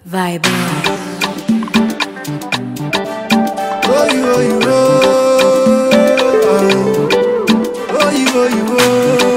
Vibe. Oh, you, oh, you, oh. Oh, you, oh, you, oh.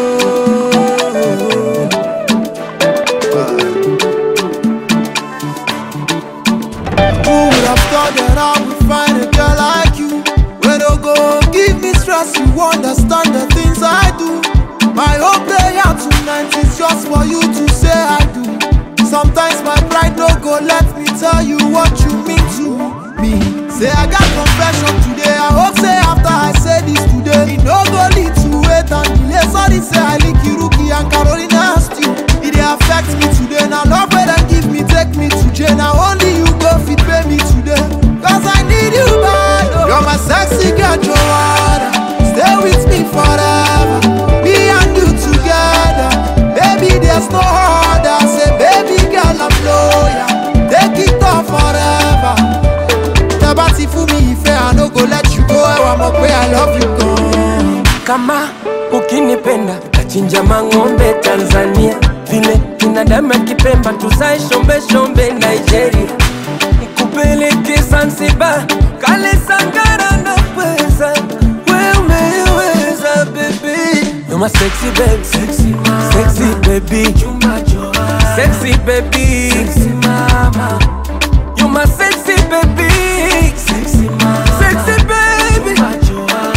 Who would have thought that I would find a girl like you? When you go give me stress, you understand the things I do. My whole prayer tonight is just for you to say I do. Sometimes my pride no go let me tell you what you mean to me. Say I got confession today. I hope say after I say this today, it no go lead to wait and delay. Sorry say I link Iruki and Carolina still. It dey affect me today. Now love where them give me, take me to jail. Now only you go fit pay me today. Cause I need you bad. oh. You're my sexy girl, Joanna. Stay with me forever. Me and you together. Baby, there's no other. Say, baby girl, I'm loyal. Take it off forever. Tẹ́bá ti fún mi ìfẹ́, I no go let you go. Ẹwà mọ̀ pé I love you gan. kama ukinipenda tachinja mang'ombe Tanzania, vile binadamu akipemba tuzae shombe shombe Nigeria, nikupeleke Zanzibar, kale Sangara na pweza, we umeweza baby, you're my sexy baby, sexy mama, sexy baby, chumba joa, sexy baby, sexy mama, you're my sexy baby, sexy mama, sexy baby, chumba joa.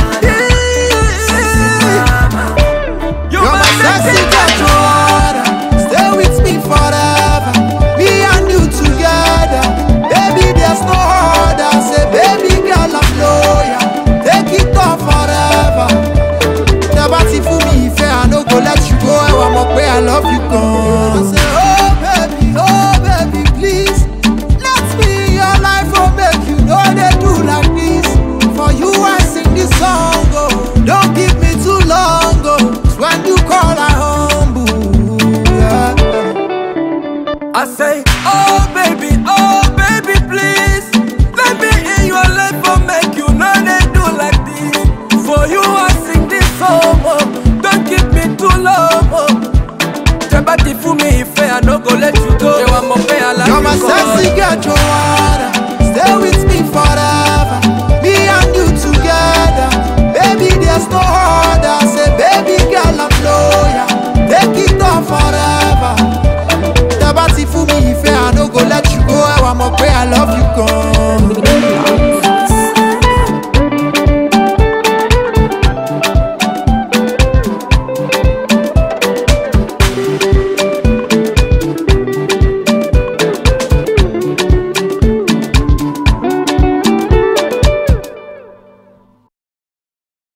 You're my sexy girl, Joanna. Stay with me forever. Me and you together. Baby, there's no other. Say, baby girl, I'm loyal. Take it off forever. Never ti fún mi ìfẹ́, I no go let you go. Ẹwà mọ̀ pé I love you gan. I say, oh baby, oh baby, please. Let me in your life, oh make you know they do like this. For you, I sing this song, oh. Don't give me too long, oh. 'Cause when you call, I humble. Yeah. I say, oh baby, oh baby, please. Let me in your life for make you know they do like this. For you, I sing this song. Oh. Don't keep me too long. Oh. Tẹ́bátì fún mi ìfẹ́, I no go let you go. Ṣé wàá mọ̀ pé aláìní You're my sexy girl, Joanna. Stay with me forever. Me and you together. Baby, there's no other. Say, baby girl, I'm loyal. Take it off forever. Tẹ́bá ti fún mi ìfẹ́, I no go let you